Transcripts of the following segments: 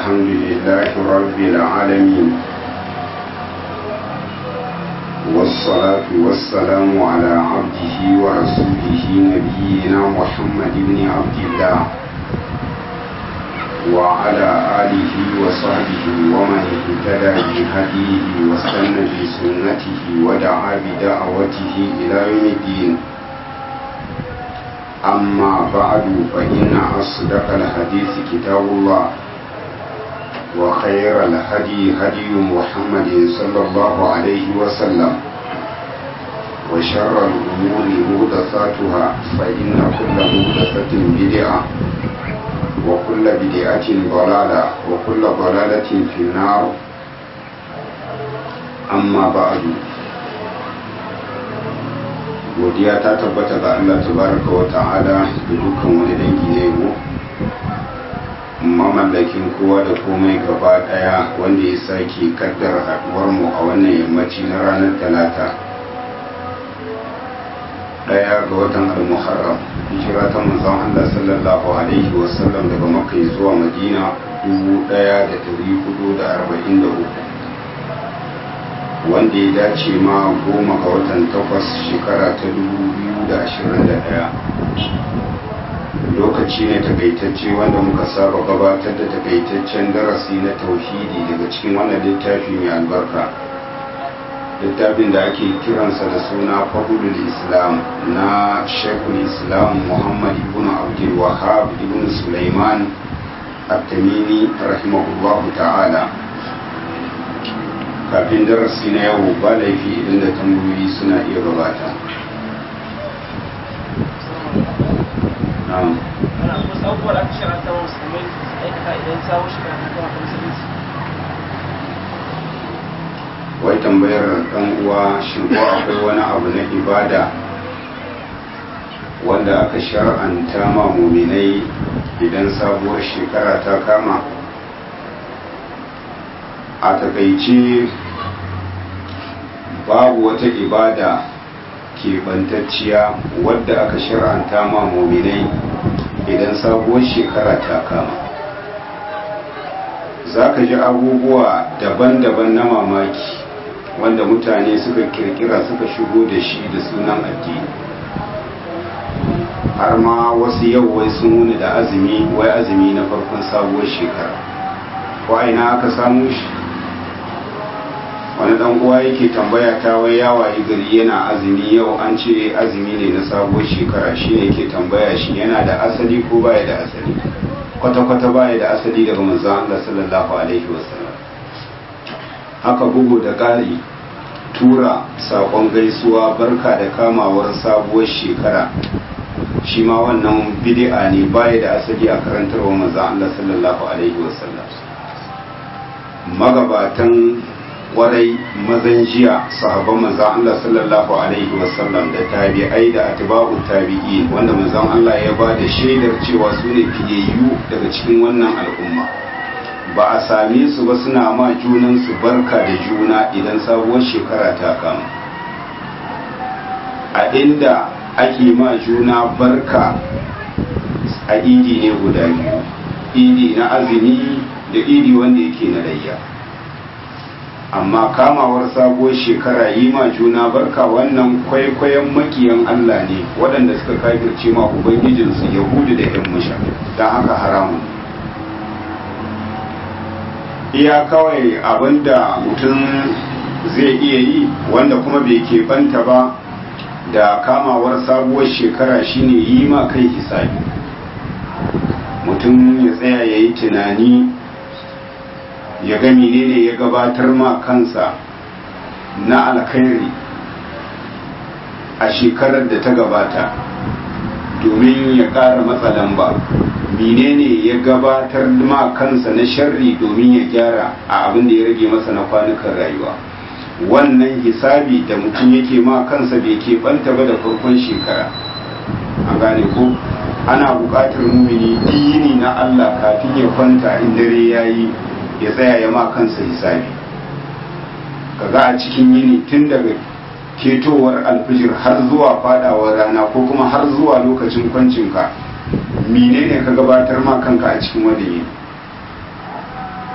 الحمد لله رب العالمين والصلاة والسلام على عبده ورسوله نبينا محمد بن عبد الله وعلى آله وصحبه ومن اهتدى بهديه واستنى بسنته ودعا بدعوته إلى يوم الدين أما بعد فإن أصدق الحديث كتاب الله وخير الهدي هدي محمد صلى الله عليه وسلم وشر الأمور مهدثاتها فإن كل مهدثة بدعة وكل بدعة ضلالة وكل ضلالة في النار أما بعد godiya ta tabbata ga Allah tabaraka wa ta'ala da dukkan wani dangi na yabo mamallakin kowa da komai gaba daya wanda ya sake kaddara haduwar mu a wannan yammaci na ranar talata daya ga watan al-muharram hijira ta manzon Allah sallallahu alaihi wa sallam daga makka zuwa madina 1443 wanda ya dace ma goma ga watan takwas shekara ta 2021 lokaci ne takaitacce wanda muka saba gabatar da takaitaccen darasi na tauhidi daga cikin wannan littafi mai albarka littafin da ake kiransa da suna fahulul islam na shekul islam muhammad ibn abdul wahab ibn sulaiman at-tamimi rahimahullahu ta'ala kafin darasi na yau ba laifi idan da tambayoyi suna iya gabata wai tambayar ɗan uwa shin ko akwai wani abu na ibada wanda aka shar'anta ma muminai idan sabuwar shekara ta kama a takaice babu wata ibada keɓantacciya wadda aka shir'anta ma muminai idan sabuwar shekara ta kama za ka ji abubuwa daban-daban na mamaki wanda mutane suka kirkira suka shigo da shi da sunan addini har ma wasu yau wai sun wuni da azumi wai azumi na farkon sabuwar shekara ko aina aka samu shi wani dan uwa yake tambaya ta wai ya wayi gari yana azumi yau an ce azumi ne na sabuwar shekara shi ne yake tambaya shi yana da asali ko baya da asali kwata-kwata baya da asali daga manzon Allah sallallahu alaihi wasallam haka bugu da ƙari tura saƙon gaisuwa barka da kamawar sabuwar shekara shi ma wannan bid'a ne baya da asali a karantarwa manzon Allah sallallahu alaihi wasallam magabatan kwarai mazan jiya sahabban manzan Allah sallallahu alaihi wasallam da tabi'ai da atba'u tabi'i wanda manzan Allah ya ba da shaidar cewa su ne fiyayyu daga cikin wannan al'umma ba a same su ba suna ma junan su barka da juna idan sabuwar shekara ta kama a inda ake ma juna barka a idi ne guda biyu idi na azumi da idi wanda yake na layya amma kamawar sabuwar shekara yi ma juna barka wannan kwaikwayon makiyan Allah ne waɗanda suka kafirce ma ubangijinsu yahudu da yan musha don haka haramun iya kawai abinda mutum zai iya yi wanda kuma bai keɓanta ba da kamawar sabuwar shekara shine yi ma kai hisabi mutum ya tsaya ya yi tunani ya ga menene ya gabatar ma kansa na alkhairi a shekarar da ta gabata domin ya ƙara matsa lamba menene ya gabatar ma kansa na sharri domin ya gyara a abin da ya rage masa na kwanukan rayuwa wannan hisabi da mutum yake ma kansa bai keɓanta ba da farkon shekara a gane ko ana buƙatar mumini dini na Allah kafin ya kwanta in dare ya yi ya tsaya ya ma kansa hisabi kaga a cikin yini tun daga ketowar alfijir har zuwa fadawar rana ko kuma har zuwa lokacin kwancinka menene ka gabatar ma kanka a cikin wani yini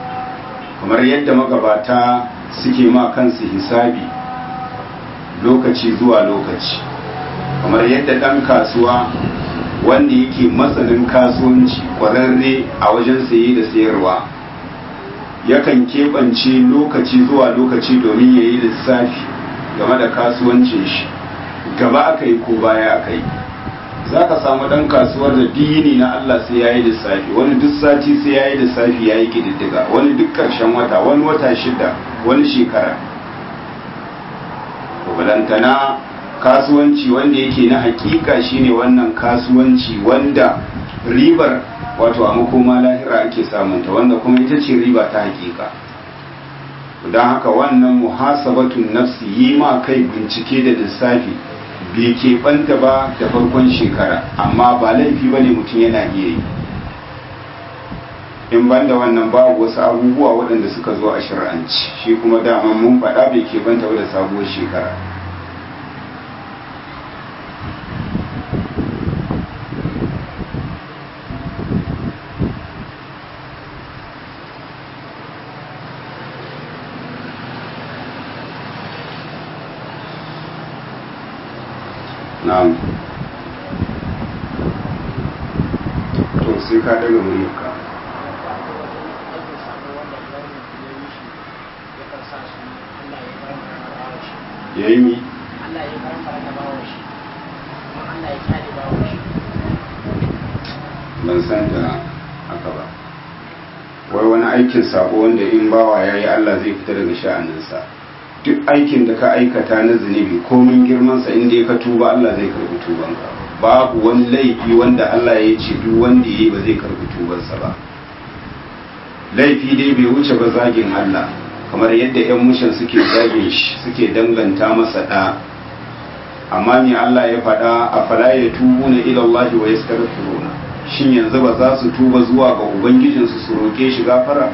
kamar yadda magabata suke ma kansu hisabi lokaci zuwa lokaci kamar yadda ɗan kasuwa wanda yake matsanin kasuwanci ƙwararre a wajen saye da sayarwa yakan keɓance lokaci zuwa lokaci domin ya yi lissafi game da kasuwancin shi gaba aka yi ko baya aka yi za ka samu ɗan kasuwar da dini na Allah sai ya yi lissafi wani duk sati sai ya yi lissafi ya yi ƙididdiga wani duk ƙarshen wata wani wata shida wani shekara balantana kasuwanci wanda yake na hakika shine wannan kasuwanci wanda ribar wato a makoma lahira ake samunta wanda kuma ita ce riba ta hakika don haka wannan muhasabatun nafsi yi ma kai bincike da lissafi bai keɓanta ba da farkon shekara amma ba laifi ba ne mutum yana iya yi in banda wannan babu wasu abubuwa waɗanda suka zo a shari'anci shi kuma dama mun faɗa bai keɓanta ba da sabuwar shekara na'am to sai ka daga muryarka ya yi mi Allah ya farfara da bawon shi kuma Allah ya kyale bawon shi ban san da haka ba wai wani aikin sabo wanda in bawa ya yi Allah zai fita daga sha'aninsa duk aikin da ka aikata na zunubi komin girmansa inda ya ka tuba Allah zai karbi tubanka babu wani laifi wanda Allah ya ce duk wanda ya yi ba zai karbi tubansa ba laifi dai bai wuce ba zagin Allah kamar yadda 'yan mushin suke zagin shi suke danganta masa ɗa amma me Allah ya faɗa a fala ya tubu na ilallahi wa yastaghfiruna shin yanzu ba za su tuba zuwa ga ubangijinsu su roke shi gafara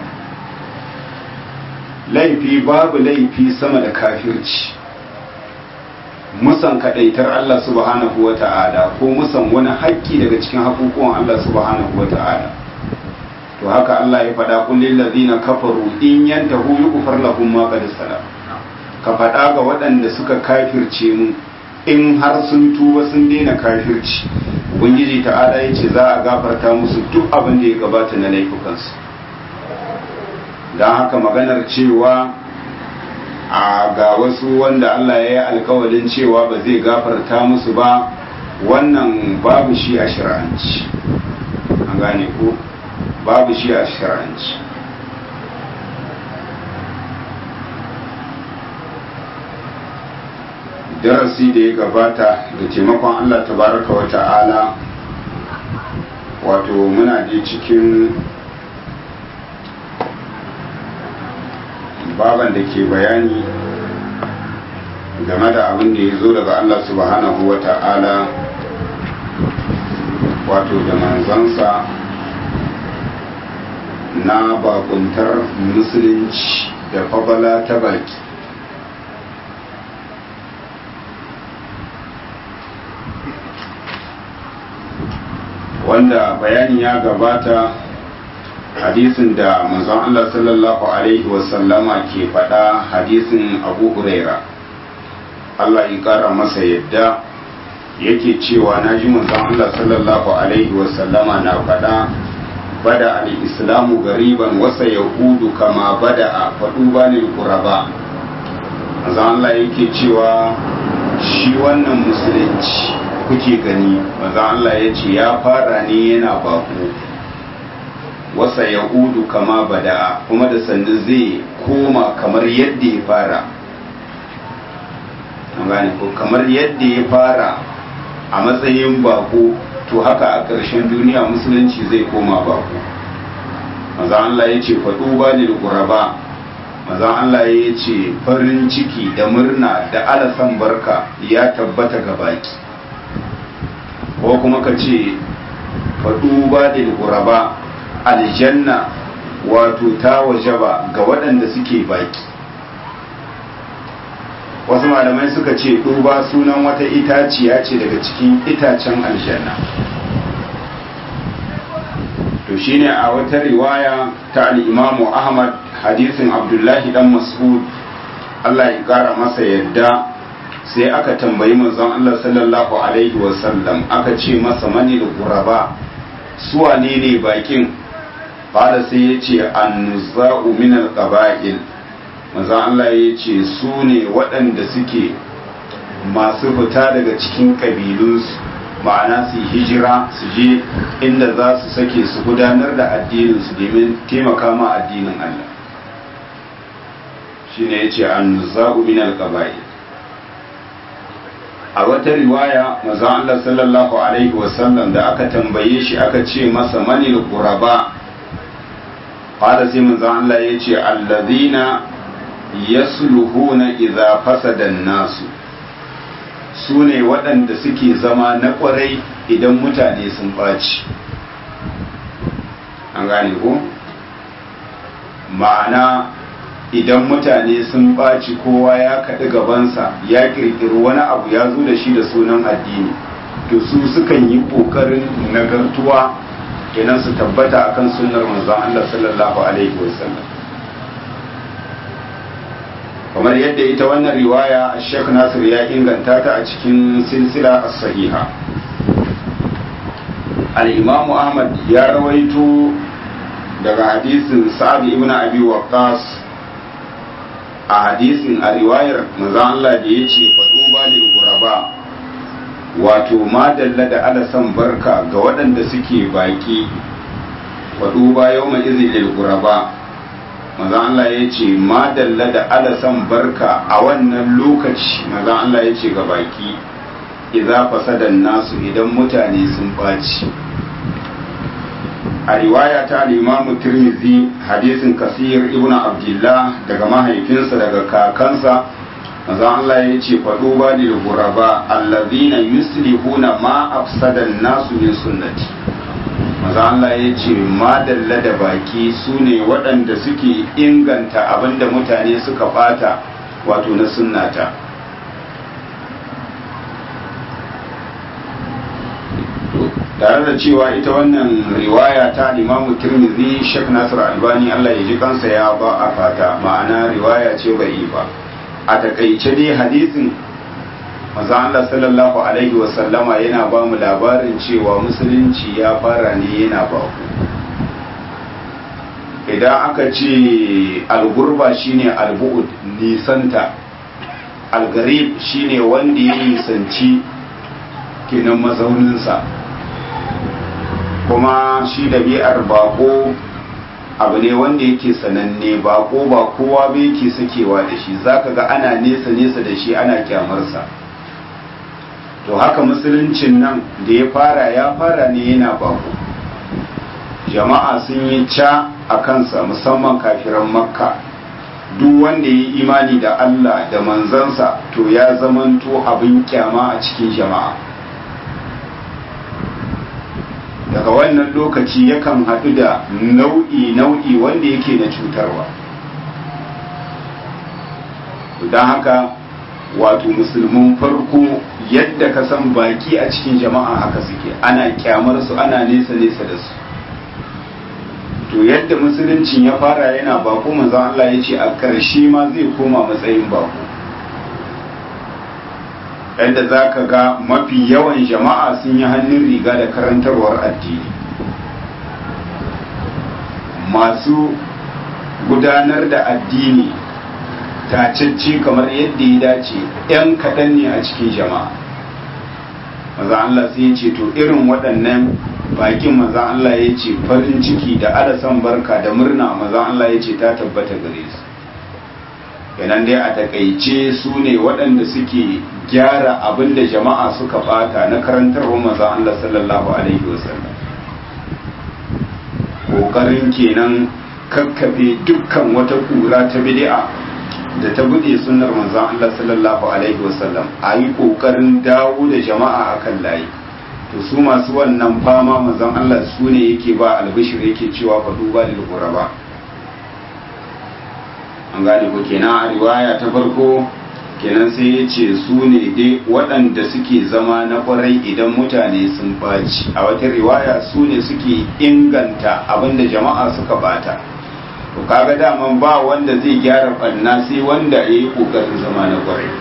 laifi babu laifi sama da kafirci musan kadaitar Allah subhanahu wa ta'ala ko musan wani haƙƙi daga cikin haƙuƙuwan Allah subhanahu wa ta'ala to haka Allah ya faɗa kullil ladina kafaru in yantahu yughfar lahum ma qad salam ka faɗa ga waɗanda suka kafirce mu in har sun tuba sun daina kafirci ubangiji ta'ala ya ce za a gafarta musu duk abin da ya gabata na laifukansu don haka maganar cewa a ga wasu wanda Allah ya yi alkawalin cewa ba zai gafarta musu ba wannan babu shi a shir'anci an gane ko babu shi a shir'anci darasi da ya gabata da taimakon Allah tabaraka wa ta'ala wato muna da cikin baban da ke bayani game da abin da ya zo daga Allah subhanahu wa ta'ala wato da manzansa na bakuntar musulunci da fabala ta baki wanda bayani ya gabata hadisin da manzon Allah sallallahu alaihi wasallama ke faɗa hadisin abu huraira Allah ya ƙara masa yadda yake cewa na ji manzon Allah sallallahu alaihi wasallama na faɗa bada al-islamu gariban wasa yahudu kama bada a faɗu banin kuraba manzon Allah yake cewa shi wannan musulunci kuke gani manzon Allah ya ce ya fara ne yana baku wasa yahudu kama bada kuma da sannu zai koma kamar yadda ya fara gane ko kamar yadda ya fara a matsayin bako to haka a ƙarshen duniya musulunci zai koma bako maza Allah ya ce faɗo ba ni da ƙuraba maza Allah ya ce farin ciki da murna da alasan barka ya tabbata ga baki ko kuma ka ce faɗo ba da ƙuraba aljanna wato ta wajaba ga waɗanda suke baki wasu malamai suka ce duba sunan wata itaciya ce daga cikin itacen aljanna to shine a wata riwaya ta al'imamu ahmad hadisin abdullahi dan mas'ud Allah ya kara masa yadda sai aka tambayi manzon Allah sallallahu alaihi wasallam aka ce masa mani da guraba su wane ne bakin fara sai ya ce annuza'u min alqaba'il manzon Allah ya ce su ne waɗanda suke masu fita daga cikin ƙabilunsu ma'ana su hijira su je inda za su sake su gudanar da addininsu domin taimaka ma addinin Allah shi ne ya ce annuza'u min alqaba'il a wata riwaya mazan Allah sallallahu Alaihi wasallam da aka tambaye shi aka ce masa manil quraba fada sai mazan Allah ya ce allazina yasluhuna idza fasada nasu su ne waɗanda suke zama na ƙwarai idan mutane sun ɓaci an gane ko ma'ana idan mutane sun ɓaci kowa ya kaɗi gabansa ya ƙirƙiri wani abu ya zo da shi da sunan addini to su sukan yi ƙoƙarin nagartuwa kenan su tabbata akan sunnar manzon Allah sallallahu alaihi wasallam kamar yadda ita wannan riwaya Sheikh Nasir ya inganta ta a cikin silsila as-sahiha al-Imam Ahmad ya rawaito daga hadisin Sa'ad ibn Abi Waqqas a hadisin a riwayar manzon Allah da ya ce faɗo ba lil guraba wato madalla da alasan barka ga waɗanda suke baƙi faɗo ba yau mai izin lil guraba manzon Allah ya ce madalla da alasan barka a wannan lokaci manzon Allah ya ce ga baƙi idza fasadan nasu idan mutane sun ɓaci a riwaya ta al-Imam Tirmidhi hadisin Kasir ibn Abdullah daga mahaifinsa daga kakansa manzo Allah ya ce fadu ba lil ghuraba allazina yuslihuna ma afsada nasu min sunnati manzo Allah ya ce madalla da baki sune waɗanda suke inganta abinda mutane suka bata wato na sunnata tare da cewa ita wannan riwaya ta limamu tirmidhi shek nasir albani allah ya ji kansa ya ba a fata ma'ana riwaya ce bai ba a takaice dai hadisin maza allah sallallahu alaihi wasallama yana ba mu labarin cewa musulunci ya fara ne yana ba idan aka ce algurba shine albu'ud nisanta algarib shine wanda ya nisanci kenan mazauninsa kuma shi ɗabi'ar bako abu ne wanda yake sananne bako ba kowa bai yake sakewa da shi zaka ga ana nesa nesa da shi ana kyamarsa to haka musuluncin nan da ya fara ya fara ne yana bako jama'a sun yi ca a kansa musamman kafiran makka duk wanda ya yi imani da allah da manzansa to ya zamanto abin kyama a cikin jama'a daga wannan lokaci yakan haɗu da nau'i nau'i wanda yake na cutarwa don haka wato musulmin farko yadda ka san baki a cikin jama'a haka suke ana kyamar su ana nesa nesa da su to yadda musuluncin ya fara yana bako manzon Allah ya ce a ƙarshe ma zai koma matsayin bako yadda za ka ga mafi yawan jama'a sun yi hannun riga da karantarwar addini masu gudanar da addini tacacce kamar yadda ya dace 'yan kaɗan ne a cikin jama'a maza Allah sai ya ce to irin waɗannan bakin maza Allah ya ce farin ciki da alasan barka da murna maza Allah ya ce ta tabbata gare su kenan dai a takaice su ne waɗanda suke gyara abin da jama'a suka bata na karantarwar maza Allah sallallahu alaihi wasallam ƙoƙarin kenan kakkafe dukkan wata ƙura ta bid'a da ta buɗe sunnar manzon Allah sallallahu alaihi wasallam a yi ƙoƙarin dawo da jama'a akan layi to su masu wannan fama manzon Allah su ne yake ba albishir yake cewa fa duba lil ba. an gane ko kenan a riwaya ta farko kenan sai ya ce su ne dai waɗanda suke zama na ƙwarai idan mutane sun ɓaci a wata riwaya su ne suke inganta abinda jama'a suka bata to kaga daman ba wanda zai gyara ɓanna sai wanda ya yi ƙoƙarin zama na ƙwarai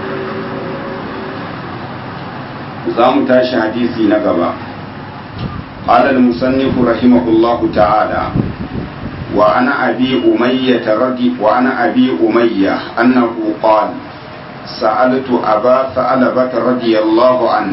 za mu tashi hadisi na gaba قال المصنف رحمه الله تعالى وعن أبي أمية رضي وعن أبي أمية أنه قال سألت أبا ثعلبة رضي الله عنه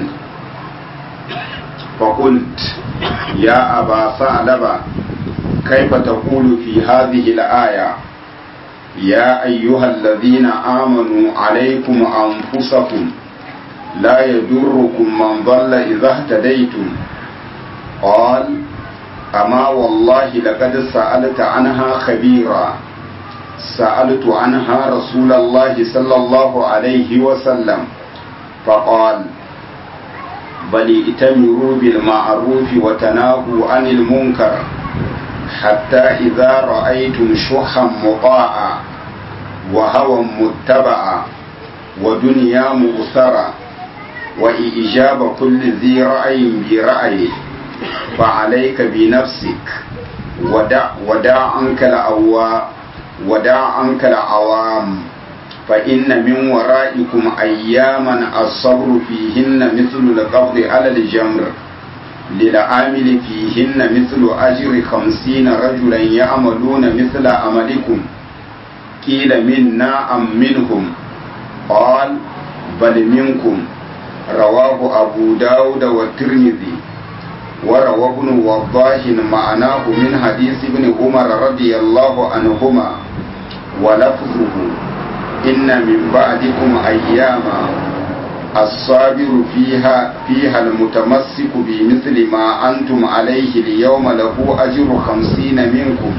فقلت يا أبا ثعلبة كيف تقول في هذه الآية يا أيها الذين آمنوا عليكم أنفسكم لا يضركم من ضل إذا اهتديتم قال أما والله لقد سألت عنها خبيرا سألت عنها رسول الله صلى الله عليه وسلم فقال بل ائتمروا بالمعروف وتناهوا عن المنكر حتى إذا رأيتم شحا مطاعا وهوى متبعا ودنيا مؤثرا وإجاب كل ذي رأي برأيه فعليك بنفسك ودع ودع عنك الأوا ودع عنك العوام فإن من ورائكم أياما الصبر فيهن مثل القبض على الجمر للعامل فيهن مثل أجر خمسين رجلا يعملون مثل عملكم قيل منا أم منهم قال بل منكم رواه أبو داود والترمذي وروى ابن وضاح معناه من حديث ابن عمر رضي الله عنهما ولفظه إن من بعدكم أياما الصابر فيها فيها المتمسك بمثل ما أنتم عليه اليوم له أجر خمسين منكم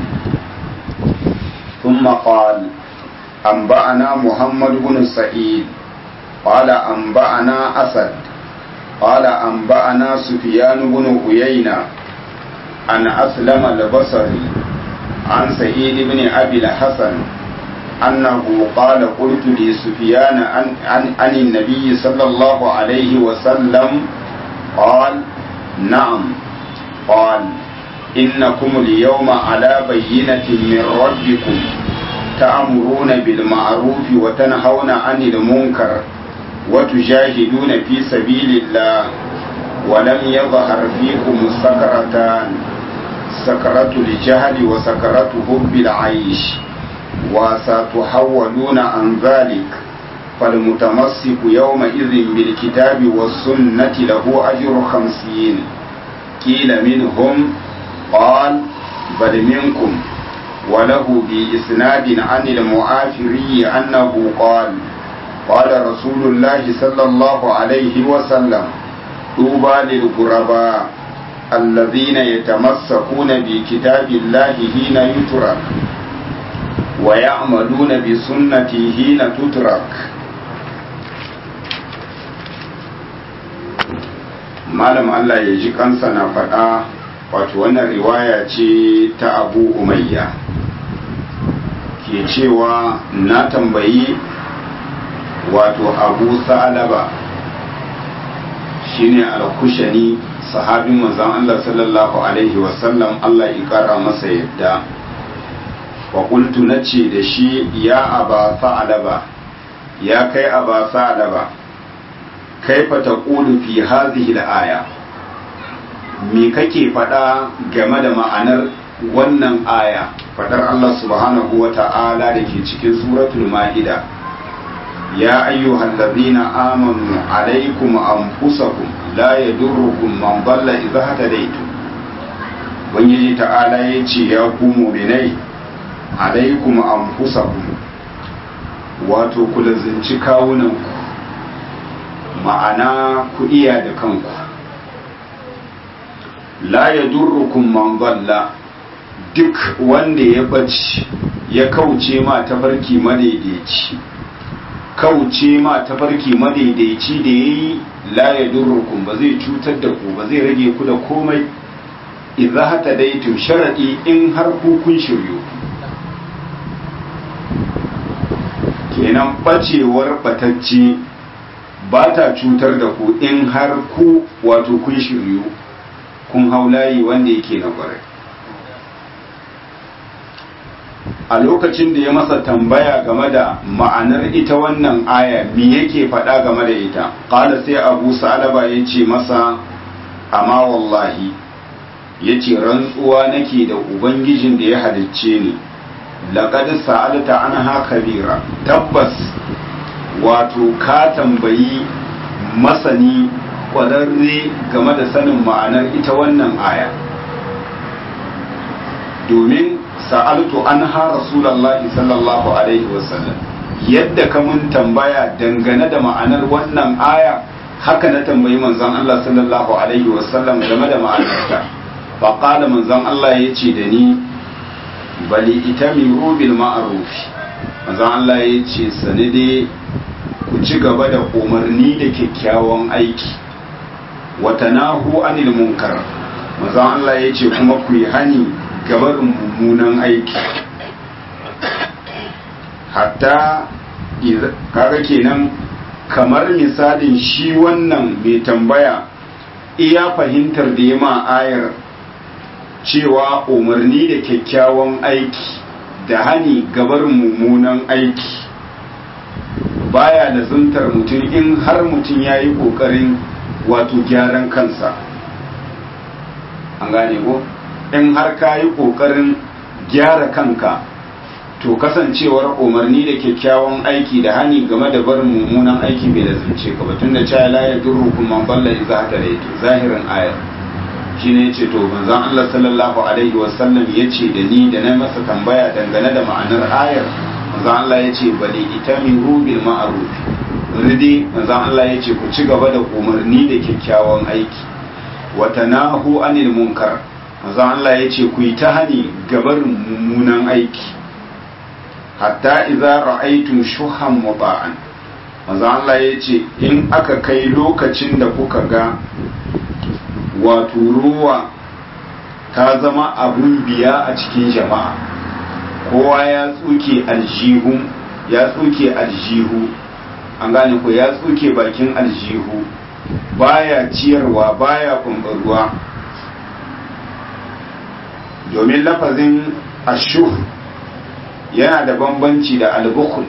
ثم قال أنبأنا محمد بن سعيد قال أنبأنا أسد قال أنبأنا سفيان بن عيينة عن أسلم البصري عن سعيد بن أبي الحسن أنه قال قلت لسفيان عن, عن, عن النبي صلى الله عليه وسلم قال نعم قال إنكم اليوم على بينة من ربكم تأمرون بالمعروف وتنهون عن المنكر وتجاهدون في سبيل الله ولم يظهر فيكم السكرتان سكرة الجهل وسكرة حب العيش وستحولون عن ذلك فالمتمسك يومئذ بالكتاب والسنة له أجر خمسين قيل منهم قال بل منكم وله بإسناد عن المعافري أنه قال قال رسول الله صلى الله عليه وسلم طوبى للغرباء الذين يتمسكون بكتاب الله حين يترك ويعملون بسنته حين تترك malam Allah ya ji kansa na faɗa wato wannan riwaya ce ta abu umayya ke cewa na tambayi wato abu sa'alaba shine al-kushani sahabin manzon Allah sallallahu alaihi wasallam Allah ya kara masa yadda wa qultu nace da shi ya aba sa'alaba ya kai aba sa'alaba kaifa taqulu fi hadhihi al-aya me kake faɗa game da ma'anar wannan aya faɗar Allah subhanahu wa ta'ala da ke cikin suratul ma'ida ya ayyuhal ladhina amanu alaykum anfusakum la yadurrukum man dalla idha hadaytum ubangiji ta'ala yace ya ku mu'minai alaykum anfusakum wato ku lazinci kawunanku ma'ana ku iya da kanku la ya durrukum man dalla duk wanda ya bace ya kauce ma tafarki madaidaici kauce ma tafarki madaidaici da yayi la ya durrukum ba zai cutar da ku ba zai rage ku da komai idza hata daitum sharadi in har ku kun shiryu kenan bacewar batacce ba ta cutar da ku in har ku wato kun shiryu kun hau layi wanda yake na kwarai a lokacin da ya masa tambaya game da ma'anar ita wannan aya me yake faɗa game da ita ƙala sai abu sa'alaba ya ce masa amma wallahi ya ce rantsuwa nake da ubangijin da ya halicce ni laƙad sa'alta an kabira tabbas wato ka tambayi masani ƙwararre game da sanin ma'anar ita wannan aya domin sa'altu an ha rasulallahi sallallahu alaihi wasallam yadda ka mun tambaya dangane da ma'anar wannan aya haka na tambayi manzon Allah sallallahu alaihi wasallam game da ma'anarta fa qala manzon Allah yace da ni bali itamiru bil ma'ruf manzon Allah yace sani dai ku ci gaba da umarni da kyakkyawan aiki wa tanahu anil munkar manzon Allah yace kuma ku yi hani gabarin mummunan aiki hatta kaga kenan kamar misalin shi wannan mai tambaya iya fahimtar da ya ma ayar cewa umarni da kyakkyawan aiki da hani gabarin mummunan aiki baya da zuntar mutum in har mutum ya yi ƙoƙarin wato gyaran kansa an gane ko? in har ka yi ƙoƙarin gyara kanka to kasancewar umarni da kyakkyawan aiki da hani game da barin mummunan aiki bai da zance ka batun da cewa la yadurru kun man balla idza hadaytu zahirin ayar shine yace to manzon Allah sallallahu alaihi wasallam yace da ni da na masa tambaya dangane da ma'anar ayar manzon Allah yace bali itamiru bil ma'ruf ridi manzon Allah yace ku ci gaba da umarni da kyakkyawan aiki wa tanahu anil munkar manzo Allah ya ce ku yi ta hani gabarin mummunan aiki hatta idza ra'aytum shuhan muta'an manzo Allah ya ce in aka kai lokacin da kuka ga wato ruwa ta zama abun biya a cikin jama'a kowa ya tsuke aljihu ya tsuke aljihu an gane ko ya tsuke bakin aljihu baya ciyarwa baya kumbarwa domin lafazin ashuh yana da bambanci da albukul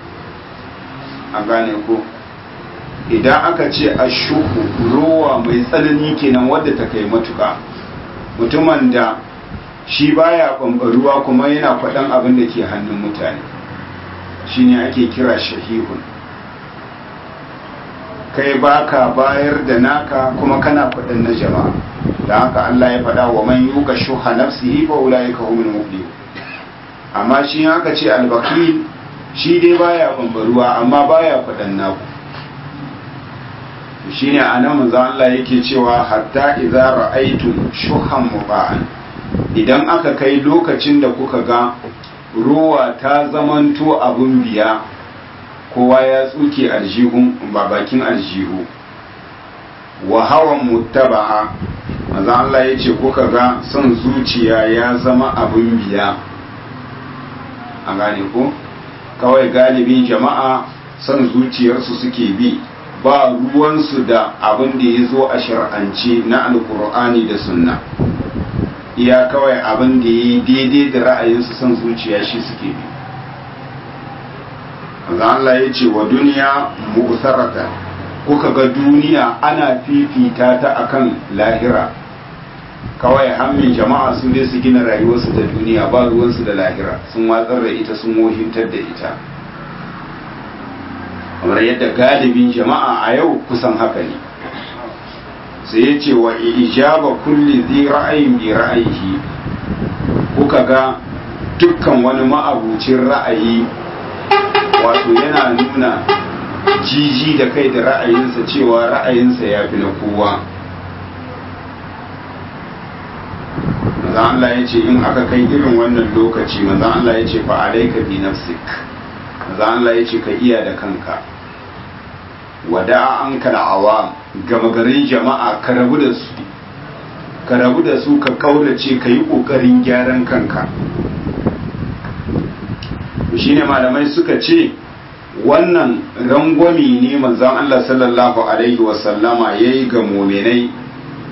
a gane ko idan aka ce ashuhu ruwa mai tsanani kenan wadda ta kai matuka mutumin da shi baya ruwa kuma yana faɗan abin da ke hannun mutane shine ake kira shahihun kai baka bayar da naka kuma kana faɗin na jama'a da haka Allah ya faɗa wa man yuka shuha nafsihi fa ulaika humul muflihun amma shi haka ce albakil shi dai baya bambaruwa amma baya faɗan naku shine anan manzo Allah yake cewa hatta idza ra'aytum shuhan muba'an idan aka kai lokacin da kuka ga ruwa ta zamanto abun biya kowa ya tsuke aljihun ba bakin aljihu wa hawan muttaba'a manzo Allah ya ce kuka ga son zuciya ya zama abin biya a gane ko kawai galibin jama'a son zuciyarsu suke bi ba ruwansu da abin da ya zo a shar'ance na alkur'ani da sunna iya kawai abin da ya yi daidai da ra'ayinsu son zuciya shi suke bi Allah ya ce wa duniya mu'sarata kuka ga duniya ana fifita ta akan lahira kawai hammin jama'a su dai su gina rayuwarsu da duniya ba ruwansu da lahira sun watsar da ita sun wohintar da ita kamar yadda galibin jama'a a yau kusan haka ne sai ya ce wa ijaba kulli zai ra'ayin bi ra'ayihi kuka ga dukkan wani ma'abucin ra'ayi wato yana nuna jiji da kai da ra'ayinsa cewa ra'ayinsa ya fi na kowa manzan Allah ya ce in aka kai irin wannan lokaci manzan Allah ya ce fa alaika bi nafsik manzan Allah ya ce ka iya da kanka wada an ka awam gama garin jama'a ka rabu da su ka rabu da su ka kaurace ka yi kokarin gyaran kanka shine malamai suka ce wannan rangwami ne manzon Allah sallallahu alaihi wasallama yayi ga muminai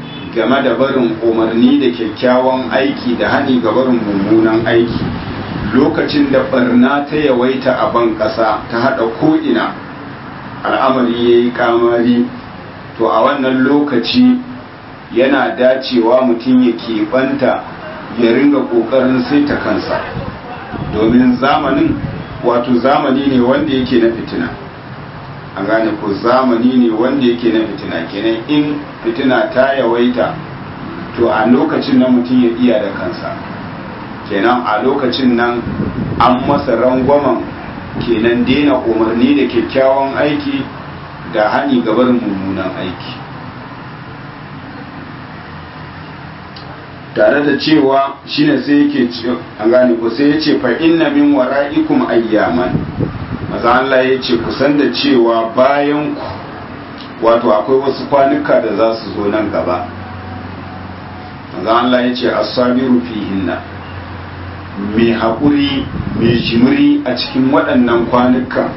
game da barin umarni da kyakkyawan aiki da hani ga barin mummunan aiki lokacin da barna ta yawaita a ban ƙasa ta haɗa ko'ina al'amari ya yi kamari to a wannan lokaci yana dacewa mutum ya keɓanta ya ringa ƙoƙarin saita kansa domin zamanin wato zamani ne wanda yake na fitina an gane ko zamani ne wanda yake na fitina kenan in fitina ta yawaita to a lokacin nan mutum ya iya da kansa kenan a lokacin nan an masa rangwamen kenan daina umarni da kyakkyawan aiki da hani gabar mummunan aiki tare da cewa shine sai yake an gane ko sai yace fa inna min wara'ikum ayyaman maza Allah ya ce kusan da cewa bayan ku wato akwai wasu kwanuka da za su zo nan gaba maza Allah ya ce as-sabiru fihinna mai haƙuri mai jimiri a cikin waɗannan kwanukan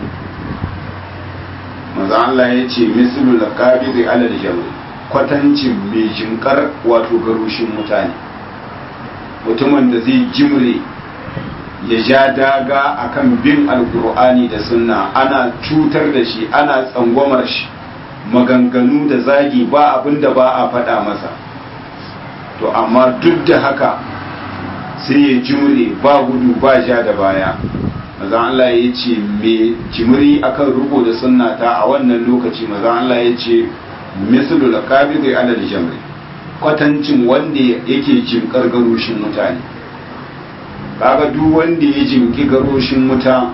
maza Allah ya ce mislu laqabi alal jamr kwatancin mai jinkar wato garushin mutane mutumin da zai jimre ya ja daga akan bin alkur'ani da sunna ana cutar da shi ana tsangwamar shi maganganu da zagi ba abin da ba a faɗa masa to amma duk da haka sai ya jimre ba gudu ba ja da baya maza Allah ya ce mai jimri akan ruko da sunna ta a wannan lokaci maza Allah ya ce mislu laqabidi alal jamri kwatancin wanda yake jimkar garushin mutane kaga duk wanda ya jimki garoshin wuta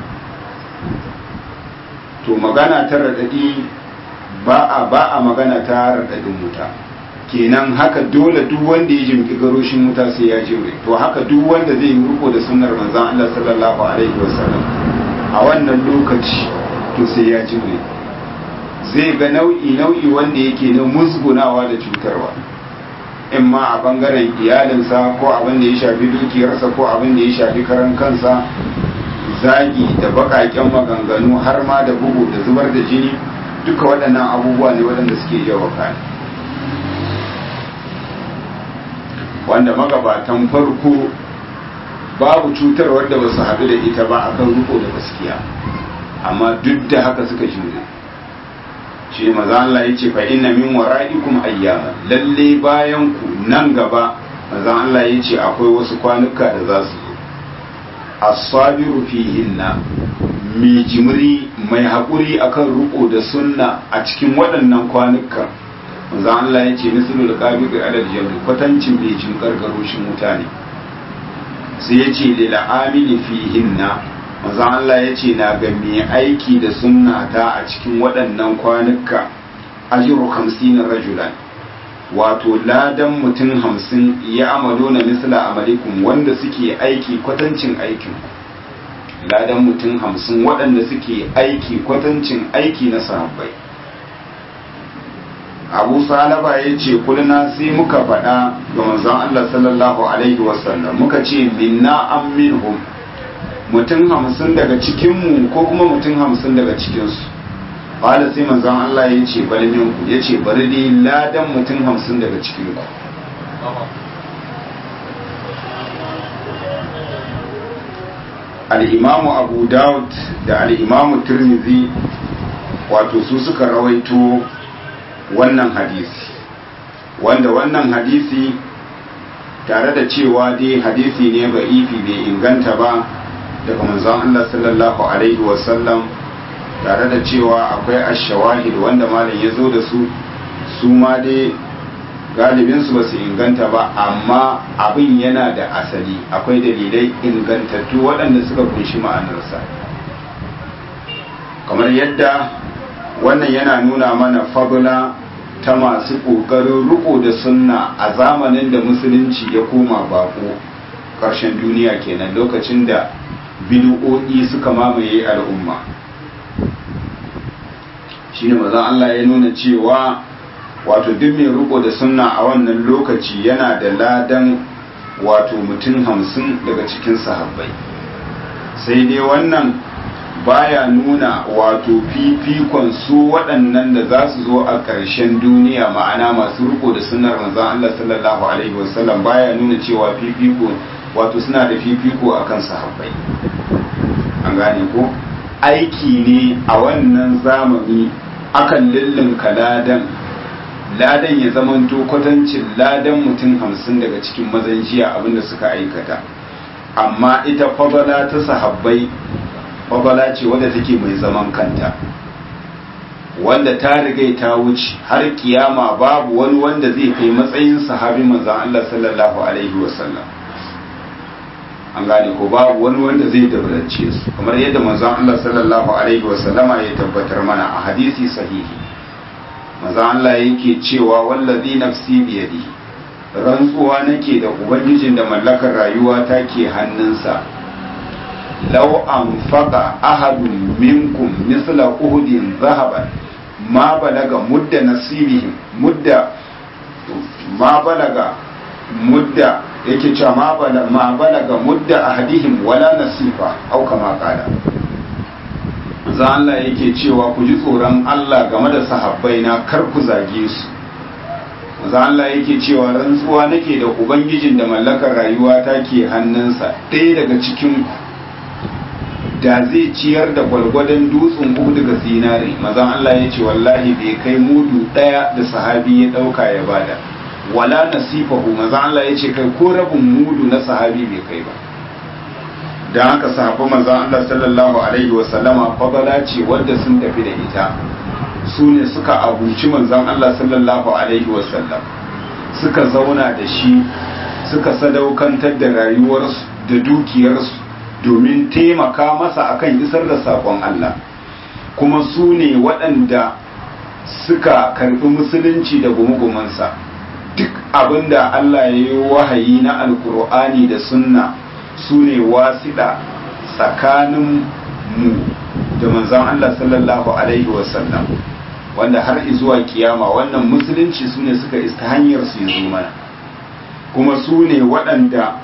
to magana ta raɗaɗi ba a ba a magana ta raɗaɗin wuta kenan haka dole duk wanda ya jimki garoshin wuta sai ya jimre to haka duk wanda zai yi riko da sunnar manzon Allah sallallahu alaihi wasallam a wannan lokaci to sai ya jimre zai ga nau'i nau'i wanda yake na musgunawa da cutarwa in ma a bangaren iyalinsa ko abin da ya shafi dukiyarsa ko abin da ya shafi karan kansa zagi da bakaken maganganu har ma da bugu da zubar da jini duka waɗannan abubuwa ne waɗanda suke yawa kayan wanda magabatan farko babu cutar wadda ba su haɗu da ita ba akan riko da gaskiya amma duk da haka suka jure shi maza Allah ya ce fa inna min wara'ikum ayyama lalle bayan ku nan gaba maza Allah ya ce akwai wasu kwanuka da za su zo as-sabiru fihinna mai jimri mai haƙuri akan riko da sunna a cikin waɗannan kwanuka maza Allah ya ce misalul qabiqi alal jabri kwatancin mai jin gargaroshin mutane sai ya ce lil amili fihinna maza Allah ya ce na ga mai aiki da sunna ta a cikin waɗannan kwanuka ajiru hamsin rajulan wato ladan mutum hamsin ya amalo na misla amalikum wanda suke aiki kwatancin aikin ladan mutum hamsin waɗanda suke aiki kwatancin aiki na sahabbai abu salaba ya ce kulna sai muka faɗa ga manzon Allah sallallahu alaihi wasallam muka ce minna an minhum mutum hamsin daga cikinmu ko kuma mutum hamsin daga cikinsu ƙwada sai manzan Allah ya ce bari minku ya ce bari dai ladan mutum hamsin daga cikinku al'imamu abu daud da al'imamu turmizi wato su suka rawaito wannan hadisi wanda wannan hadisi tare da cewa dai hadisi ne ba ifi bai inganta ba daga manzon Allah sallallahu alaihi wasallam tare da cewa akwai ashawahid wanda malam ya zo da su su ma dai galibin su basu inganta ba amma abin yana da asali akwai dalilai ingantattu waɗanda suka kunshi ma'anarsa kamar yadda wannan yana nuna mana fadula ta masu ƙoƙarin riko da sunna a zamanin da musulunci ya koma bako ƙarshen duniya kenan lokacin da bid'o'i suka mamaye al'umma shine mazan Allah ya nuna cewa wato duk mai riko da sunna a wannan lokaci yana da ladan wato mutum hamsin daga cikin sahabbai sai dai wannan baya nuna wato fifikon su waɗannan da za su zo a ƙarshen duniya ma'ana masu riko da sunnar manzon Allah sallallahu alaihi wasallam baya nuna cewa fifiko wato suna da fifiko akan sahabbai an gane ko aiki ne a wannan zamani akan lullunka ladan ladan ya zamanto kwatancin ladan mutum hamsin daga cikin mazan jiya abinda suka aikata amma ita fabala ta sahabbai fabala ce wadda take mai zaman kanta wanda ta rigai ta wuce har kiyama babu wani wanda zai kai matsayin sahabi manzan Allah sallallahu alaihi wasallam an gane ko babu wani wanda zai dabarance su kamar yadda manzan Allah sallallahu alaihi wasallama ya tabbatar mana a hadisi sahihi manzan Allah yake cewa wallazi nafsi biyadihi rantsuwa nake da ubangijin da mallakar rayuwa ta ke hannunsa law anfaqa ahadun minkum misla uhudin zahaban ma balaga mudda nasibihim mudda ma balaga mudda yake cewa ma balaga ma balaga mudda ahadihim wala nasifa au kama qala za Allah yake cewa ku ji tsoron Allah game da sahabbai na kar ku zage su za Allah yake cewa rantsuwa nake da ubangijin da mallakar rayuwa ta ke hannunsa ɗaya daga cikin da zai ciyar da gwalgwadon dutsen uku daga zinare mazan Allah ya ce wallahi bai kai mudu ɗaya da sahabi ya ɗauka ya bada wala nasifahu mazan Allah ya ce kai ko rabin mudu na sahabi bai kai ba don haka sahabban manzan Allah sallallahu alaihi wasallama fadala ce wadda sun tafi da ita su ne suka abuci manzan Allah sallallahu alaihi wasallam suka zauna da shi suka sadaukantar da rayuwarsu da dukiyarsu domin taimaka masa akan isar da saƙon Allah kuma su ne waɗanda suka karɓi musulunci da gumugumansa duk abinda Allah ya yi wahayi na alkur'ani da sunna su ne wasiɗa tsakanin mu da manzan Allah sallallahu alaihi wasallam wanda har zuwa kiyama wannan musulunci su ne suka ista hanyar su yi mana kuma su ne waɗanda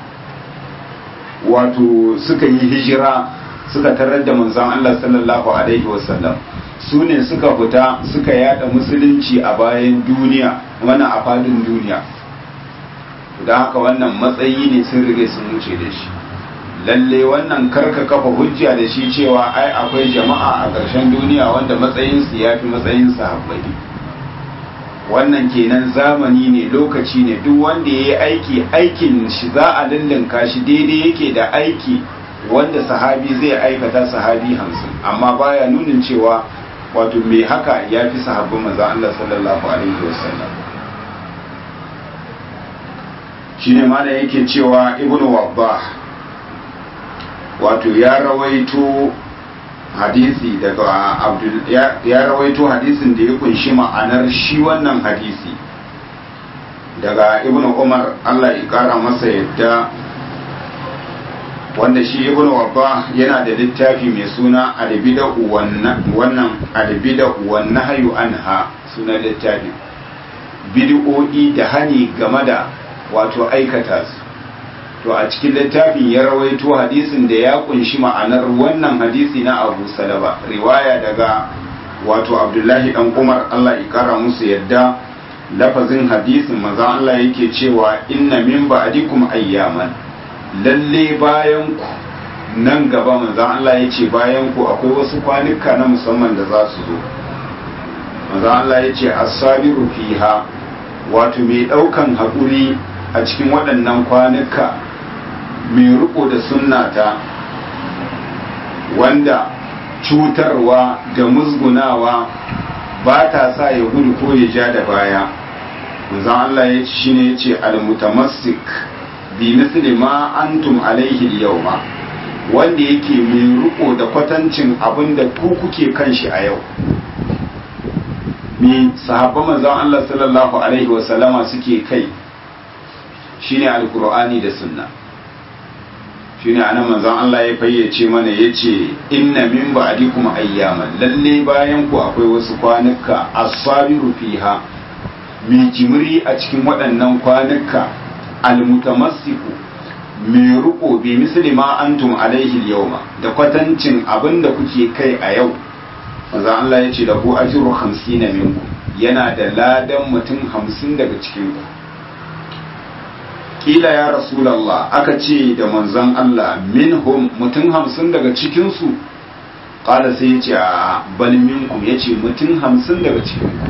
wato suka yi hijira suka tarar da manzon Allah sallallahu alaihi wasallam su ne suka fita suka yada musulunci a bayan duniya mana a fadin duniya da haka wannan matsayi ne sun rige sun wuce da shi lalle wannan karka kafa hujja da shi cewa ai akwai jama'a a ƙarshen duniya wanda matsayinsu ya fi matsayin sahabbai wannan kenan zamani ne lokaci ne duk wanda ya yi aiki aikin shi za a lullunka shi daidai yake da aiki wanda sahabi zai aikata sahabi hamsin amma baya nunin cewa wato mai haka ya fi sahabbin maza Allah sallallahu alaihi wasallam shi ne mana yake cewa ibnu wabbah wato ya rawaito hadisi daga abdul ya rawaito hadisin da ya kunshi ma'anar shi wannan hadisi daga ibn umar Allah ya kara masa yadda wanda shi ibn wabba yana da littafi mai suna albida'u wannan albida'u wan nahyu anha suna littafi bid'o'i da hani game da wato aikata su to a cikin littafin ya rawaito hadisin da ya kunshi ma'anar wannan hadisi na abu salaba riwaya daga wato abdullahi dan umar allah ya kara musu yadda lafazin hadisin maza allah yake cewa inna min ba'dikum ayyaman lalle bayan ku nan gaba maza allah ya ce bayan ku akwai wasu kwanuka na musamman da za su zo maza allah ya ce asabiru fiha wato mai daukan haƙuri a cikin waɗannan kwanuka mai riko da sunnata wanda cutarwa da musgunawa ba ta sa ya gudu ko ya ja da baya manzon Allah ya ci shine yace al-mutamassik bi misli ma antum alaihi yawma wanda yake mai riko da kwatancin abin da ku kuke kan shi a yau mi sahabban manzon Allah sallallahu alaihi wa sallama suke kai shine alqur'ani da sunna shine anan manzon Allah ya fayyace mana yace inna min ba'dikum ayyaman lalle bayan ku akwai wasu kwanuka as-sabiru fiha mai jimri a cikin waɗannan kwanuka almutamassiku mai riko bi misli ma antum alaihi yawma da kwatancin abin da kuke kai a yau manzon Allah yace da ku ajru 50 minkum yana da ladan mutum 50 daga cikin ku kila ya rasulallah aka ce da manzon Allah minhum mutum hamsin daga cikinsu ƙala sai ya ce a bal minkum ya ce mutum hamsin daga cikinku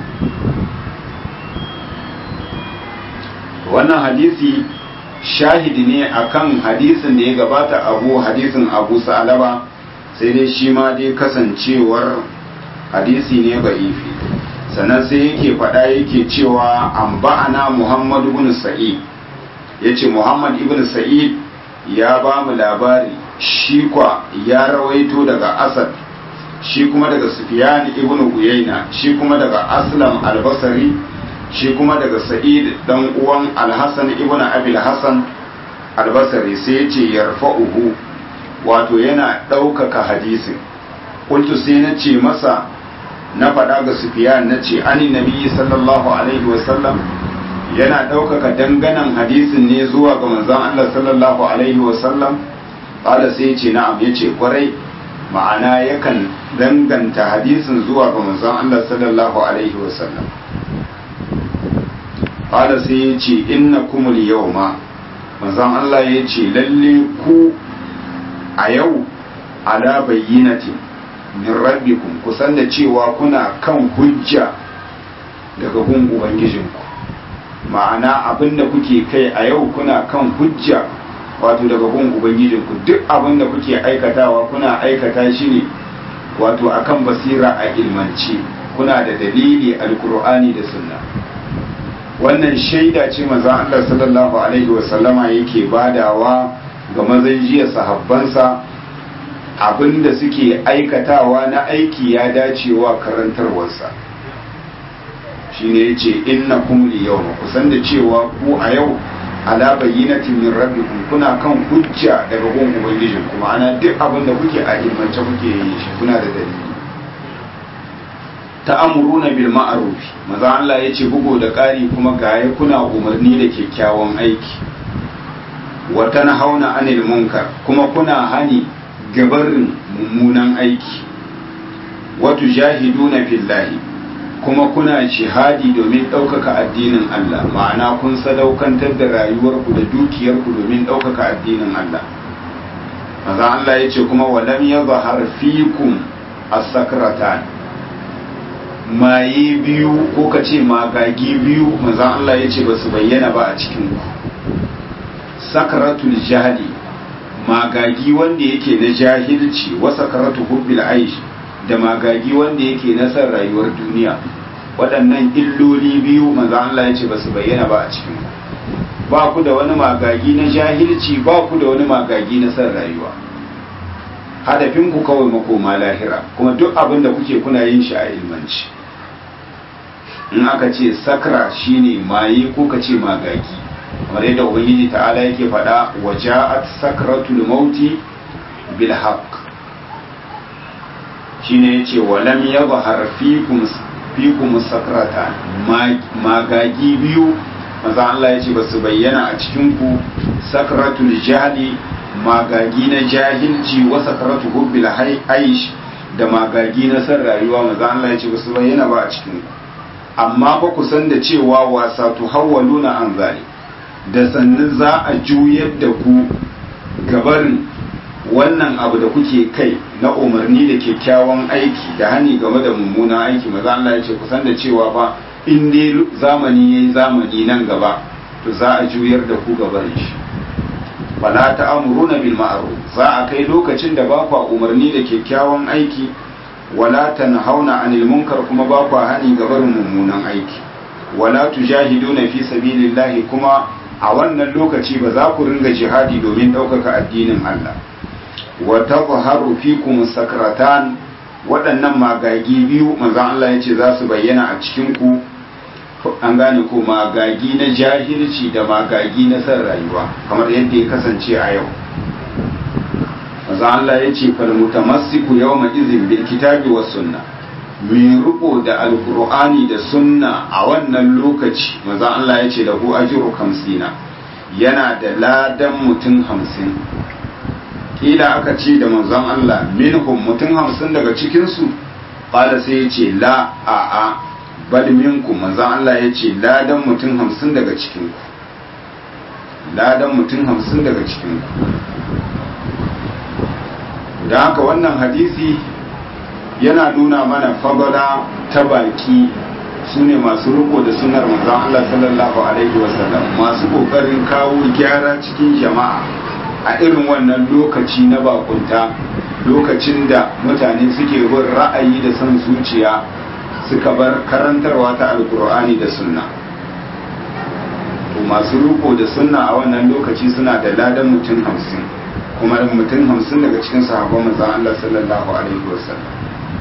wannan hadisi shahidi ne akan hadisin da ya gabata abu hadisin abu sa'alaba sai dai shi ma dai kasancewar hadisi ne ba'ifi sannan sai yake faɗa yake cewa an ba'ana muhammad ibn sa'id ya ce muhammad ibn sa'id ya ba mu labari shi kwa ya rawaito daga asad shi kuma daga sufyan ibn uyayna shi kuma daga aslam albasari shi kuma daga sa'id dan uwan alhassan ibn abil hassan albasari sai ya ce yarfa'uhu wato yana ɗaukaka hadisin kuntu sai na ce masa na faɗa ga sufiyan na ce ani nabi sallallahu alaihi wasallam yana ɗaukaka danganan hadisin ne zuwa ga manzon Allah sallallahu alaihi wasallam ƙala sai ce na'am ya ce kwarai ma'ana yakan danganta hadisin zuwa ga manzon Allah sallallahu alaihi wasallam ƙala sai ya ce inna kumul yawma manzon Allah ya ce lalle ku a yau ala bayyinatin min rabbikum kusan da cewa kuna kan hujja daga gun ubangijinku ma'ana abin da kuke kai a yau kuna kan hujja wato daga gun ubangijinku duk abin da kuke aikatawa kuna aikata shi ne wato akan basira a ilmance kuna da dalili alkur'ani da sunna wannan shaida ce manzon Allah sallallahu alaihi wasallama yake badawa ga mazan jiya sahabbansa abinda suke aikatawa na aiki ya dacewa karantarwarsa shine yace innakum liyawma kusan da cewa ku a yau ala bayyinatin min rabbikum kuna kan hujja daga gun ubangijin kuma ana duk abin da kuke a ilmance kuke yi shi kuna da dalili ta'amuruna bil ma'ruf maza Allah yace bugo da ƙari kuma gaye kuna umarni da kyakkyawan aiki wa tanhauna anil munkar kuma kuna hani gabarin mummunan aiki wa tujahiduna fillahi kuma kuna jihadi domin ɗaukaka addinin Allah ma'ana kun sadaukantar da rayuwarku da dukiyarku domin ɗaukaka addinin Allah maza Allah ya ce kuma walam ya zahar fikum as-sakratan maye biyu ko ka ce magagi biyu maza Allah ya ce ba su bayyana ba a cikin ku sakratul jahili magagi wanda yake na jahilci wa sakratu hubbil aish da magagi wanda yake na san rayuwar duniya waɗannan illoli biyu maza Allah ya ce ba su bayyana ba a cikin ku ba ku da wani magagi na jahilci ba ku da wani magagi na san rayuwa hadafin ku kawai makoma lahira kuma duk abin da kuke kuna yin shi a ilmanci in aka ce sakra shine maye ko ka ce magagi kamar yadda ubangiji ta'ala yake faɗa wa ja'at sakratul mauti bil haqq shine yace wa lam yadhhar fikum fikum sakrata magagi biyu manzo Allah yace basu bayyana a cikin ku sakratul jahli magagi na jahilci wa sakratu hubbil aish da magagi na san rayuwa manzo Allah yace basu bayyana ba a cikin ku amma fa ku san da cewa wasa tuhawwaluna an zalik da sannan za a juyar da ku gabarin wannan abu da kuke kai na umarni da kyakkyawan aiki da hani game da mummunan aiki maza Allah ya ce kusan da cewa ba in dai zamani yayi zamani nan gaba to za a juyar da ku gabarin shi fala ta'muruna bil ma'ruf za a kai lokacin da ba ku umarni da kyakkyawan aiki wala tanhauna 'anil munkar kuma ba ku hani gabarin mummunan aiki wala tujahiduna fi sabilillahi kuma a wannan lokaci ba za ku ringa jihadi domin ɗaukaka addinin Allah wa tazharu fikum sakratan waɗannan magagi biyu manzon Allah yace za su bayyana a cikin ku an gane ko magagi na jahilci da magagi na san rayuwa kamar yadda ya kasance a yau manzon Allah yace fal mutamassiku yawma izin bil kitabi was sunnah mai riko da alkur'ani da sunna a wannan lokaci maza Allah ya ce da hu ajiru kamsina yana da ladan mutum hamsin kila aka ce da manzon Allah minhum mutum hamsin daga cikinsu ƙala sai ya ce la a a bal minkum manzon Allah ya ce ladan mutum hamsin daga cikinku ladan mutum hamsin daga cikin da haka wannan hadisi yana nuna mana fagala ta baki su ne masu riko da sunar manzon Allah sallallahu alaihi wasallam masu kokarin kawo gyara cikin jama'a a irin wannan lokaci na bakunta lokacin da mutane suke bin ra'ayi da son zuciya suka bar karantarwa ta alkur'ani da sunna to masu riko da sunna a wannan lokaci suna da ladan mutum hamsin kuma mutum hamsin daga cikin sahabban manzon Allah sallallahu alaihi wasallam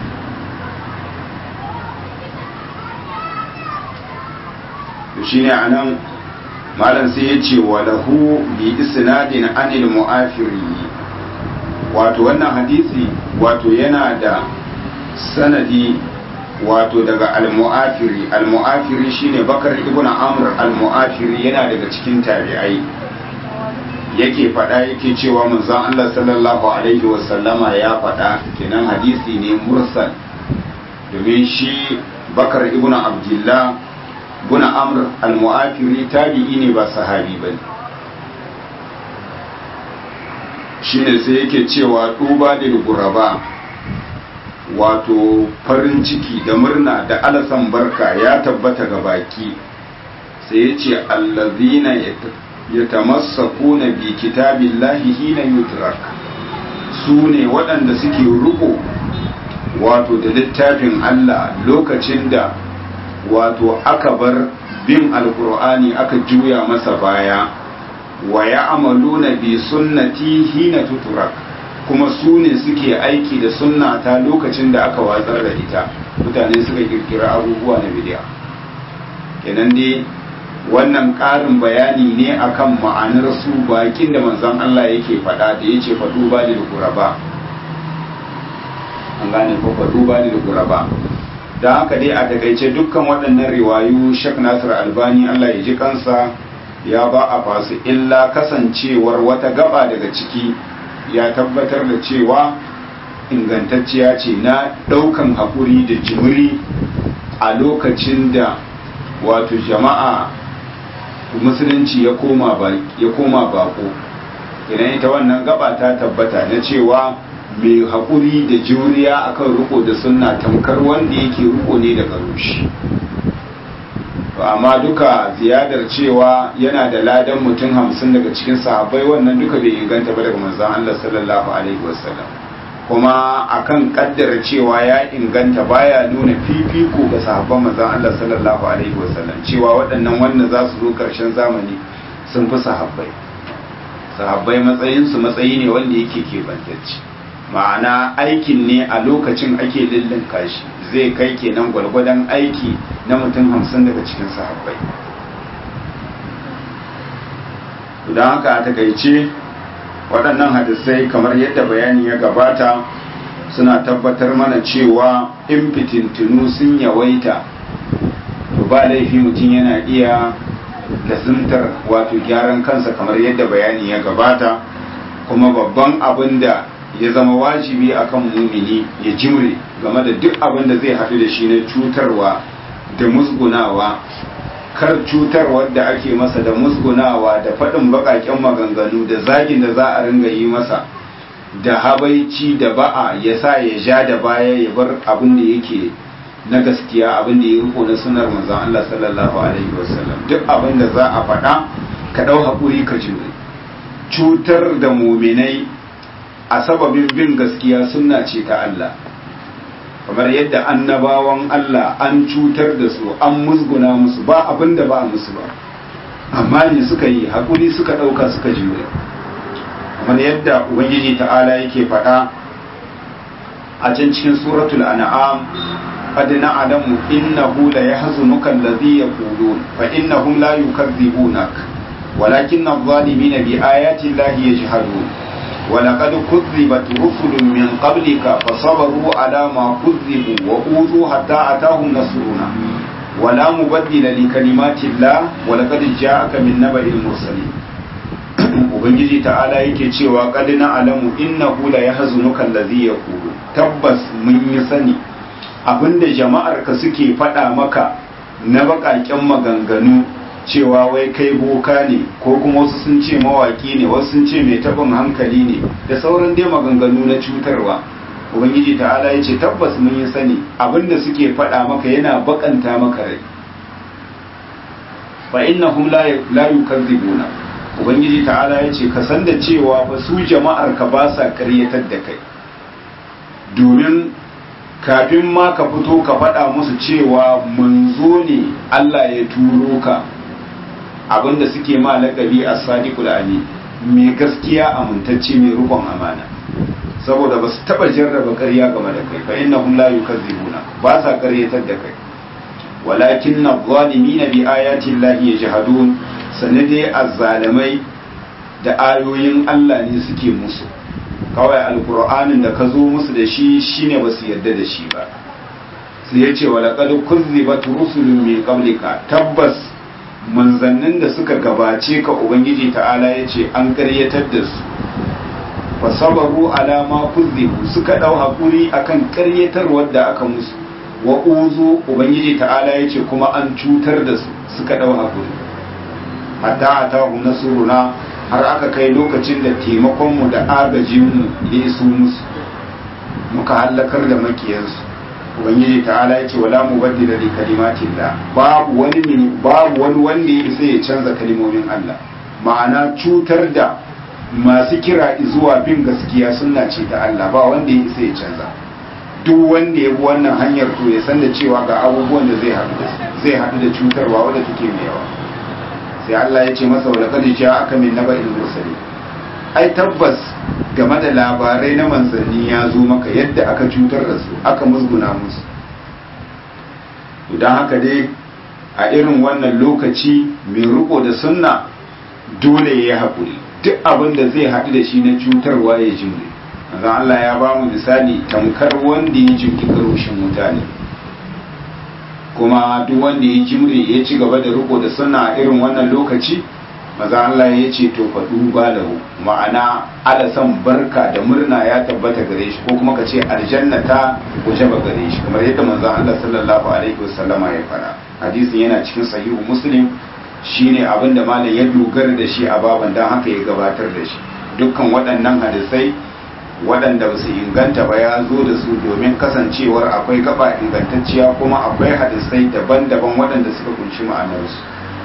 to shine anan malam sai ya ce wa lahu bi isnadin anil mu'afiri wato wannan hadisi wato yana da sanadi wato daga al-mu'afiri al-mu'afiri shine bakar ibn amr al-mu'afiri yana daga cikin tabi'ai yake faɗa yake cewa manzon Allah sallallahu alaihi wasallama ya faɗa kenan hadisi ne mursal domin shi bakar ibn abdullah ibn amr al-mu'afiri tabi'i ne ba sahabi bane shine sai yake cewa duba da guraba wato farin ciki da murna da alasan barka ya tabbata ga baki sai ya ce allazina ya tamassaku na bi kitabillahi hina yutrak su ne waɗanda suke riko wato da littafin Allah lokacin da wato aka bar bin alkur'ani aka juya masa baya wa ya amaluna bi sunnati hina tuturak kuma su ne suke aiki da sunna ta lokacin da aka watsar da ita mutane suka kirkira abubuwa na bidiya kenan dai wannan ƙarin bayani ne akan ma'anar su bakin da manzon Allah yake faɗa da yace faɗu ba da guraba an gane ko faɗu ba da guraba da haka dai a takaice dukkan waɗannan riwayu Sheikh Nasir Albani Allah ya ji kansa ya ba a fasu illa kasancewar wata gaba daga ciki ya tabbatar da cewa ingantacciya ce na ɗaukan haƙuri da jimiri a lokacin da wato jama'a musulunci ya koma bako idan ita wannan gaba ta tabbata na cewa mai haƙuri da juriya akan riko da sunna tamkar wanda yake riko ne daga rushi amma duka ziyadar cewa yana da ladan mutum hamsin daga cikin sahabbai wannan duka bai inganta ba daga manzon Allah sallallahu alaihi wasallam kuma akan kaddara cewa ya inganta baya nuna fifiko ga sahabban manzon Allah sallallahu alaihi wasallam cewa waɗannan wanda za su zo ƙarshen zamani sun fi sahabbai sahabbai matsayin su matsayi ne wanda yake kebantacce ma'ana aikin ne a lokacin ake lullun kashi zai kai kenan gwalgwadon aiki na mutum hamsin daga cikin sahabbai don haka a takaice waɗannan hadisai kamar yadda bayani ya gabata suna tabbatar mana cewa in fitintunu sun yawaita to ba laifi mutum yana iya lazimtar wato gyaran kansa kamar yadda bayani ya gabata kuma babban abin da ya zama wajibi akan mumini ya jimre game da duk abin da zai haɗu da shi na cutarwa da musgunawa kar cutarwar da ake masa da musgunawa da faɗin baƙaƙen maganganu da zagin da za a ringa yi masa da habaici da ba'a ya sa ya ja da baya ya bar abin da yake na gaskiya abin da ya riko na sunar manzon Allah sallallahu alaihi wasallam duk abin da za a faɗa ka ɗau haƙuri ka jure cutar da muminai a sababin bin gaskiya sunna ce ta Allah kamar yadda annabawan Allah an cutar da su an musguna musu ba abin da ba musu ba amma ne suka yi haƙuri suka ɗauka suka jure kamar yadda ubangiji ta'ala yake faɗa a can cikin suratul an'am qad na'lamu innahu la yahzunuka alladhi yaqulun fa innahum la yukadzibunak walakin adh-dhalimina bi ayati llahi yajhadun ولقد كذبت رسل من قبلك فصبروا على ما كذبوا وأوذوا حتى أتاهم نصرنا ولا مبدل لكلمات الله ولقد جاءك من نبأ المرسلين ubangiji ta'ala yake cewa qad na'lamu innahu la yahzunuka allazi yaqulu tabbas mun yi sani abinda jama'ar ka suke faɗa maka na baƙaƙen maganganu cewa wai kai boka ne ko kuma wasu sun ce mawaki ne wasu sun ce mai tabin hankali ne da sauran dai maganganu na cutarwa ubangiji ta'ala ya ce tabbas mun yi sani abinda suke faɗa maka yana bakanta maka rai fa innahum la la yukazzibuna ubangiji ta'ala ya ce ka san da cewa fa su jama'ar ka ba sa ƙaryatar da kai domin kafin ma ka fito ka faɗa musu cewa manzo ne Allah ya turo ka abinda suke ma laƙabi a sadiqul ali mai gaskiya amintacce mai rukun amana saboda ba su taɓa jarraba ƙarya game da kai fa innahum la yukazzibuna ba sa ƙaryatar da kai walakin na zalimina bi ayatin lahi yajhadun sanade azzalimai da ayoyin Allah ne suke musu kawai alkur'anin da ka zo musu da shi shine ba su yarda da shi ba sai ya ce wa laqad kuzzibat rusulun min qablika tabbas manzannin da suka gabace ka ubangiji ta'ala ya ce an karyatar da su fa sabaru ala ma kuzzibu suka dau hakuri akan karyatarwar da aka musu wa uzu ubangiji ta'ala ya ce kuma an cutar da su suka dau hakuri hatta atahu nasruna har aka kai lokacin da taimakonmu da agajinmu ya iso musu muka hallakar da makiyansu ubangiji ta'ala ya ce wala mubaddila li kalimatin da babu wani babu wani wanda ya isa ya canza kalimomin Allah ma'ana cutar da masu kira zuwa bin gaskiya sunna ce ta Allah ba wanda ya isa ya canza duk wanda ya bi wannan hanyar to ya san da cewa ga abubuwan da zai haɗu da zai haɗu da cutarwa wadda take mai yawa sai Allah ya ce masa wa laqad ja'aka min naba'il mursalin ai tabbas game da labarai na manzanni ya zo maka yadda aka cutar da su aka musguna musu don haka dai a irin wannan lokaci mai riko da sunna dole ya yi haƙuri duk abin da zai haɗu da shi na cutarwa ya jimre manzon Allah ya ba mu misali tamkar wanda ya jimki karoshin mutane kuma duk wanda ya jimre ya ci gaba da riko da sunna a irin wannan lokaci maza Allah ya ce to faɗu ba lahu ma'ana alasan barka da murna ya tabbata gare shi ko kuma ka ce aljanna ta guje ba gare shi kamar yadda manzon Allah sallallahu alaihi wasallama ya fara hadisin yana cikin sahihu muslim shine abin da malam ya dogara da shi a baban dan haka ya gabatar da shi dukkan waɗannan hadisai waɗanda ba su inganta ba ya zo da su domin kasancewar akwai gaba ingantacciya kuma akwai hadisai daban-daban waɗanda suka kunshi ma'anarsu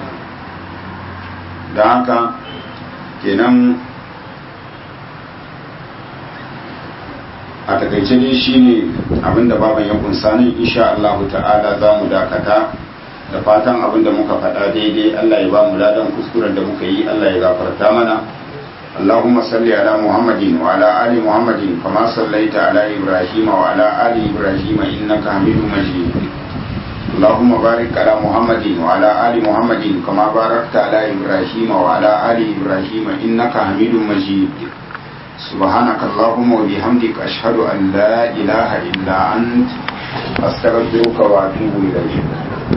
da haka kenan a takaice ne shine abinda baban ya kunsa nan insha Allah ta'ala za mu dakata da fatan abinda muka faɗa daidai Allah ya ba mu ladan kuskuren da muka yi Allah ya gafarta mana اللهم صل على محمد وعلى آل محمد كما صليت على إبراهيم وعلى آل إبراهيم إنك حميد مجيد اللهم بارك على محمد وعلى آل محمد كما باركت على إبراهيم وعلى آل إبراهيم إنك حميد مجيد سبحانك اللهم وبحمدك أشهد أن لا إله إلا أنت أستغفرك وأتوب إليك